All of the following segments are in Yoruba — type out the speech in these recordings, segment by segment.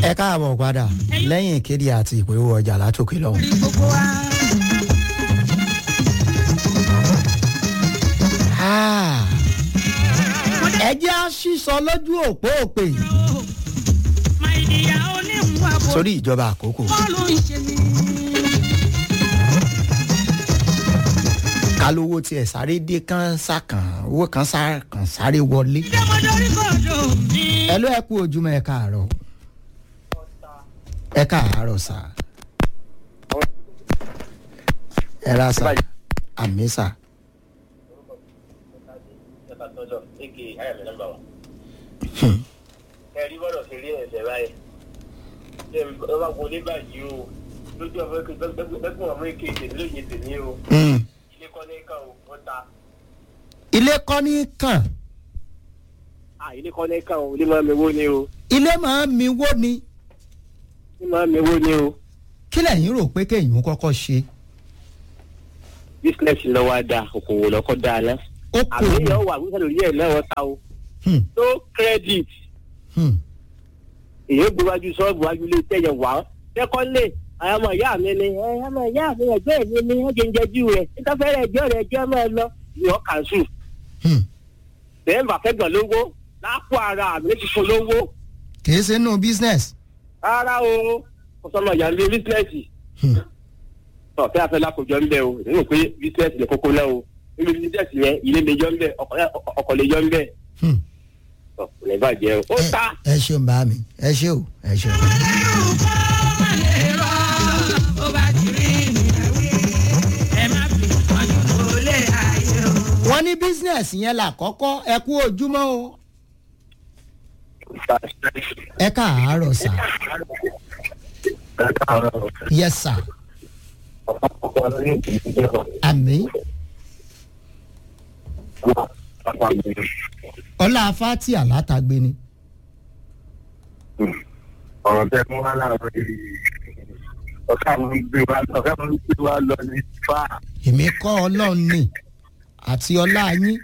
ẹ káàbọ̀ padà lẹ́yìn ìkéde àti ìpolówó ọjà látòkè lọ́hùn. Ah, ẹ jẹ́ á sísọ lójú òpó òpè sórí ìjọba àkókò. kálówó tiẹ̀ sáré dé kán sàkàn owó kan sàkàn sáré wọlé. ẹ ló ẹ kú ojúmọ́ ẹ káàárọ̀ ẹ káàárọ̀ sà ẹ ra sà àmì sà. ẹ̀rí bọ́dọ̀ ṣe rí ẹ̀sẹ̀ báyìí ṣé ẹ bá wọlé báyìí o lójú ọmọ ẹgbẹ́ ọmọ èké tèmi lóye tèmi o Mm. ilé kọ́ ní kàn ó ó ta ilé kọ́ ní kàn à ilé kọ́ ní kàn ó ilé máa mi wó ni o ilé máa ń mi wó ni ilé máa mi wó ni o kí lẹ́yìn rò pé kéèyàn kọ́kọ́ ṣe bísínẹ́sì lọ́wọ́ á da òkòwò lọ́kọ́ da ná ó kò àbí ìyá wà wíṣẹ́ lórí ẹ̀ náà wọ́n ta o Hmm, tó credit hmm. èyí gbéwájú sọ́ọ̀bù wájú ilé tẹ̀yẹ̀ wá sẹ́kọ́ndé àwọn ọmọ ìyá mi ni ẹ ọmọ ìyá mi ẹgbẹ́ mi ni wọ́n jẹ́ ń jẹ́jú rẹ̀ nítafẹ́rẹ́ ẹjọ́ rẹ̀ ẹjọ́ máa lọ ìyọ́ kàṣù Hmm. bẹ́ẹ̀ bá fẹ́ gbọ̀n lówó lápò ara mi ti fún lówó kìí ṣe nínú business. rárá o kò sọmọ ìyá mi bísíǹsì Hmm. ọ̀fẹ́ afẹ́ lákòjọ ń bẹ o èmi rò pé bísíǹsì lè kókó náà o nínú bísíǹsì yẹn ilé lè yọ ń bẹ ọkọ̀ lè yọ ń bẹ Hmm. ọ̀ kò ní bàjẹ́ o ó Ẹ- ta ẹ ṣeun bá mi ẹ ṣe o ẹ ṣe o. wọ́n ní business yẹn là kọ́kọ́ ẹ kú ojúmọ́ o ẹ káàárọ̀ sà yes sà àmì ọlá fati alátagbe ni ọ̀rọ̀ tẹ mú wá láàárọ̀ yìí ọ̀ká mo ń gbé wá ọ̀ká mo ń gbé wá lọ ní fà èmi kọ́ ọlọ́run ni àti ọlá yín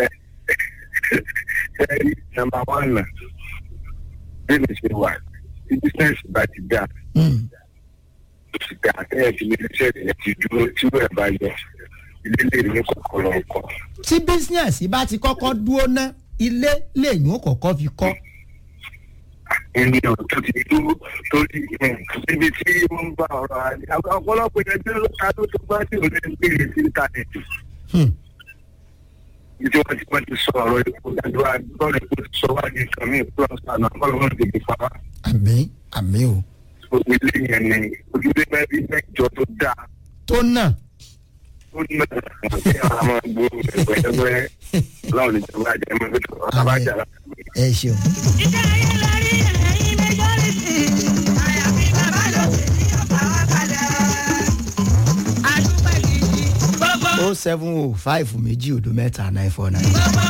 ẹ̀rí nàmbà wán nà bí mi ṣe wà tí bísíǹsì bá ti dà Hmm. ó ti dà ẹ̀ ti ní iṣẹ́ ìyẹn ti dúró tí wọ́n ẹ̀ bá yọ ilé lè ní kọ̀ọ̀kan lọ́kọ̀. tí business bá ti kọ́kọ́ dúró ná ilé lèyìn ó kọ́kọ́ fi kọ́ ènìyàn tó ti dúró torí síbi tí wọ́n ń bá ọ̀rọ̀ àlẹ́ ọ̀pọ̀lọpọ̀ ẹgbẹ́ ló ta ló tó bá tí ò lè gbé sí íńtánẹ̀tì. Hmm. ìdí wọn ti wọn ti sọ ọ̀rọ̀ epo àdúrà lọ́rọ̀ epo ti sọ wá ní nǹkan míì plus àná ọlọ́run ti di fa àmì àmì o gbogbo ilé yẹn ni ojúlé mẹ́rin mẹ́jọ tó dáa tó nà ó ní mẹ́ta kí àwọn ọmọ gbòòrò ẹgbẹ́ láwọn lè jọba àjẹ ẹmọ ẹgbẹ́ tó ọ̀tá bá jà láti gbé. ẹ ṣeun. o seven o five méjì odò mẹ́ta nine four nine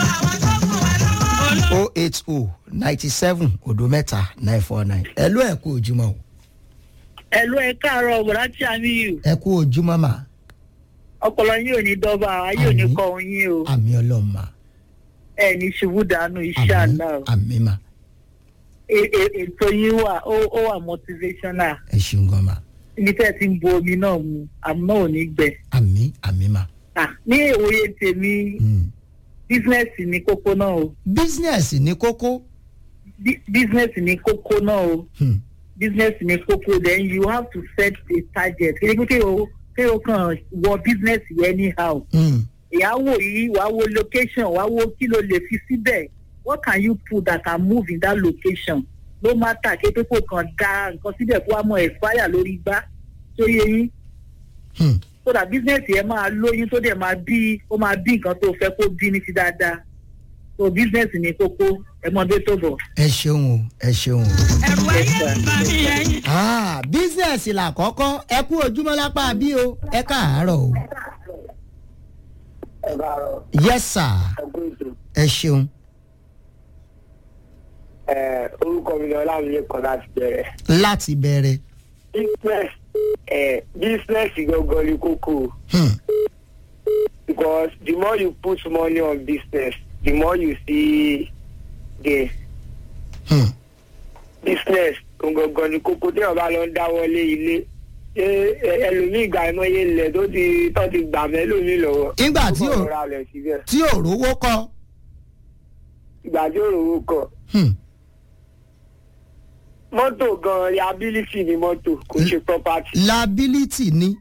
o eight o ninety seven odò mẹ́ta nine four nine ẹ ló ẹ kú ojúmọ́ o ẹ̀lú ẹ̀ káàárọ̀ ọ̀bọ̀dá tí a ní yìí ẹ kú ojúmọ́ mà ọpọlọ yín ò ní dọ́gba ayé ò ní Àmín. kọ ohun yín o àmì ọlọ́run mà ẹ̀ ní ṣubú dànù iṣẹ́ àmì àná o àmì mà E- e- ètò yín wà ó ó wà motivational ẹ ṣeun gan mà ibi tẹ́ ẹ ti ń bu omi náà mu àmọ́ ò ní gbẹ. àmì àmì mà. Ah, ní ìwòye tèmi Hmm. bísínẹ́sì ní kókó náà o business ní kókó Bí- bísínẹ́sì ní kókó náà o Hmm. bísínẹ́sì ní kókó then you have to set a target kí ni kí o kí o kàn wọ bísínẹ́sì yẹn anyhow. Hmm. ìyàwó yìí wàá wo location wàá wo kí ló lè fi síbẹ̀ what can you put that can move in that location no matter kí pípò kan da nǹkan síbẹ̀ kó wá mọ expire lórí gbá tó yẹ yín Hmm. so that business yẹn máa lóyún tó dẹ̀ máa bí ó máa bí nǹkan tó fẹ́ kó bí ní ti dáadáa so business ní kókó ẹ mọ bí tó bọ̀. ẹ ṣeun o ẹ ṣeun o. ẹrù ayé ah business là kọ́kọ́ ẹ kú ojúmọ́ lápá bí o ẹ káàárọ̀ o. ẹ bá rọ yes sir ọgbọ́n ètò ẹ ṣeun orúkọ mi ni ọlámilé kan láti bẹ̀rẹ̀ láti bẹ̀rẹ̀. business business gangan ni kókó Hmm. because the more you put money on business the more you see gain Hmm. business gangan ni kókó tí wọn bá lọ ń dáwọ́lé ilé ṣé ẹ- ẹlòmíì gbà ẹmọye ilẹ̀ tó ti tó ti gbà mẹ́lòmíì lọ́wọ́. Ìgbà tí ò- ó ra rẹ̀ síbẹ̀ tí ò rówó kọ́ ìgbà tí ò rówó kọ. hmm, mọ́tò gan liability ni mọ́tò kò ṣe property liability ni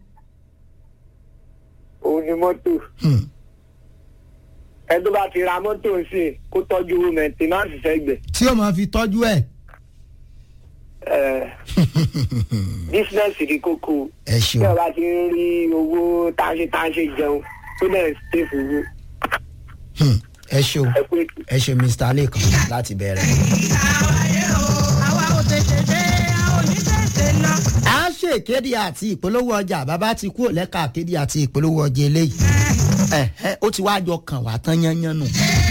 òun ni mọ́tò. hmm, ẹ tó bá ti ra mọ́tò sí i kó tọ́jú owó maintenance sẹ́gbẹ̀ẹ́. tí ó máa fi tọ́jú ẹ̀ ẹ business ni kókó. ẹ tí ṣeun ọba ti ń rí owó táṣe táṣe jẹun tó dẹ̀ ń ṣe fúru hmm, ẹ ṣeun ẹ pé ẹ ṣe mr lẹ́kan láti bẹ̀rẹ̀. àwa ò tètè dé a ò ní tètè lọ. a ṣe ìkéde àti ìpolówó ọjà bàbá ti kúrò lẹ́ka ìkéde àti ìpolówó ọjà eléyìí ẹ̀hẹ́, ó ti wá jọ kàn wá tán yányán nù.